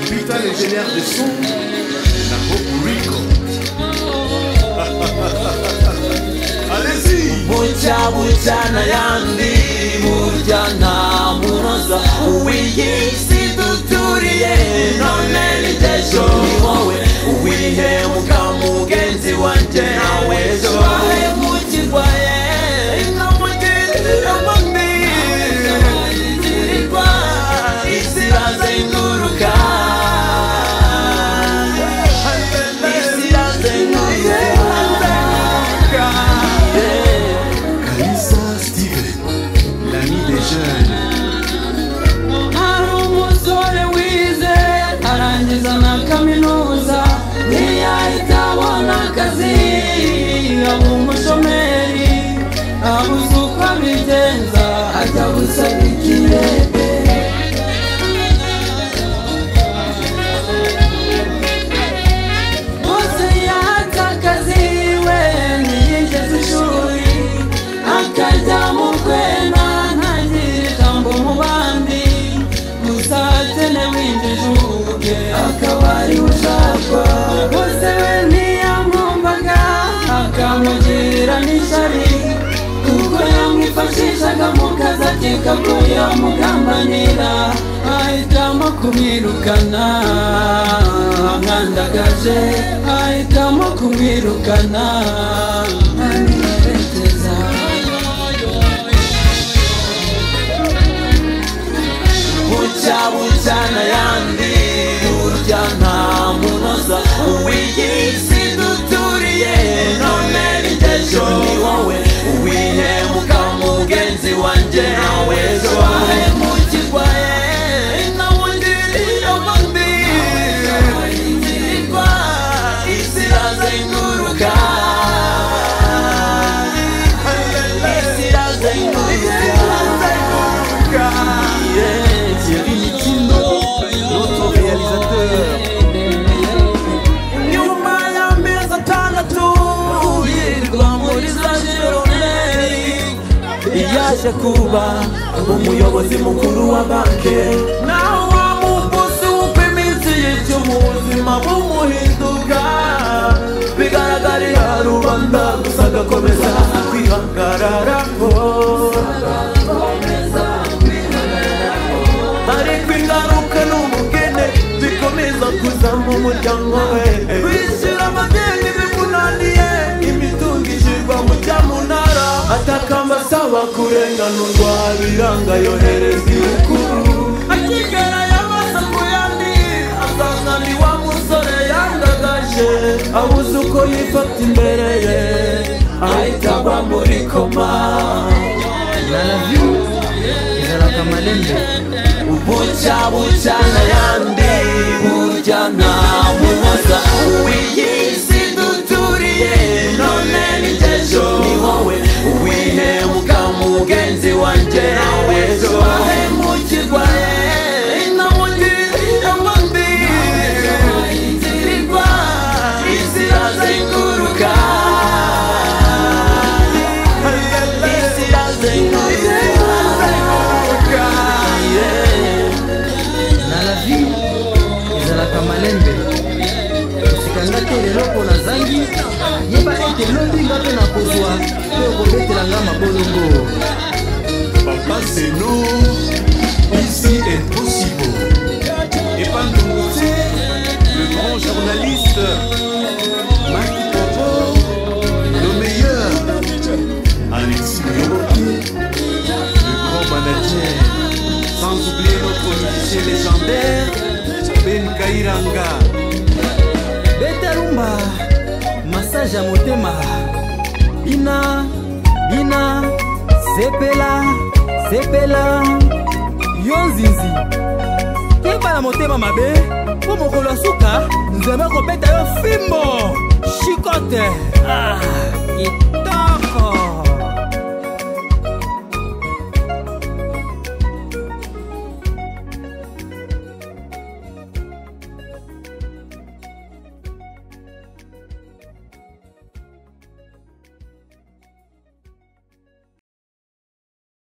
Putain, les génères des sons. La Hope Rico. Allez-y. mujya mujya n'ayandi mujya nta munoza uw'iyi si duturiye none n'ingejo ni wowe uwihemuka mugenzi wanjye nawe ejo wahemukirwa ye ino mugenzira mami inzirirwa isiraze inturuka isiraze inturuka Yeah. Kalisa Steven, l'ami des jeunes. hari umusore wize arangiza na kaminuza ntiyahita abona akazi aba umushomeri abuze uko abigenza ajya gusaba ikirere bose yahatse akazi we ntiyigeze ishuri akajya mu kwena ntagire ijambo mu bandi gusa akenewe injijuke akaba ari we ushakwa bose we ntiyamwumvaga akamugirira n'ishyari kuko yamwifashishaga mu kazi akeka ko yamugambanira ahitamo kumwirukana amwandagaje ahitamo kumwirukana amwerekeza bucya bucya n'ayandi burya nta munoza uw'iyi si duturiye none n'ingejo ni wowe uwihemuka mugenzi wanjye nawe ejo wahemukirwa ye nawugiriye mbi inzirirwa isiraze inturuka isiraze inturuka Thierry Mitino, notre réalisateur. nyuma y'amezi atandatu yirwa muri za jironeri yaje kuba umuyobozi mukuru wa banki naho wa mukozi w'uko iminsi yityo mu buzima bumuhinduka bigaragarira rubanda gusa agakomeza kwihagararaho ariko ingaruka ni umukene zikomeza kuza mu muryango we bishyura amadeni bimunaniye imitungo ishyirwa mu cyamunara atakamba asaba kurenganurwa biranga yohereza ibukuru akigera yamaze kuyandi asanga ni wa musore yandagaje abuze uko yifata imbere ye ahita agwa muri koma bucya bucya n'ayandi burya nta munoza w'iyi si duturiye none n'ingejo ni wowe uwihemuka mugenzi wanjye nawe ejo wahemukirwa ye inamugirira mbi inzirirwa izira zinguruka izira zinguruka yeah. na la vie ezalaka malembe osekanga te lelo mpo nazangi yeba ete lobi nga mpe na kozwa mpe okobetela nga mabolongo Papa, c'est nous. Ici est possible. Et pas Nouté, le grand journaliste. Mike Popo, le meilleur. Alexis Miroki, le grand manager. Sans oublier notre musicien légendaire, Ben Kairanga. beta lumba masage ya motema bina bina sepela sepela yo nzinzi keba na motema mabe mpo mokolo ya suka nzambe kobeta yo fimbo shikote ah,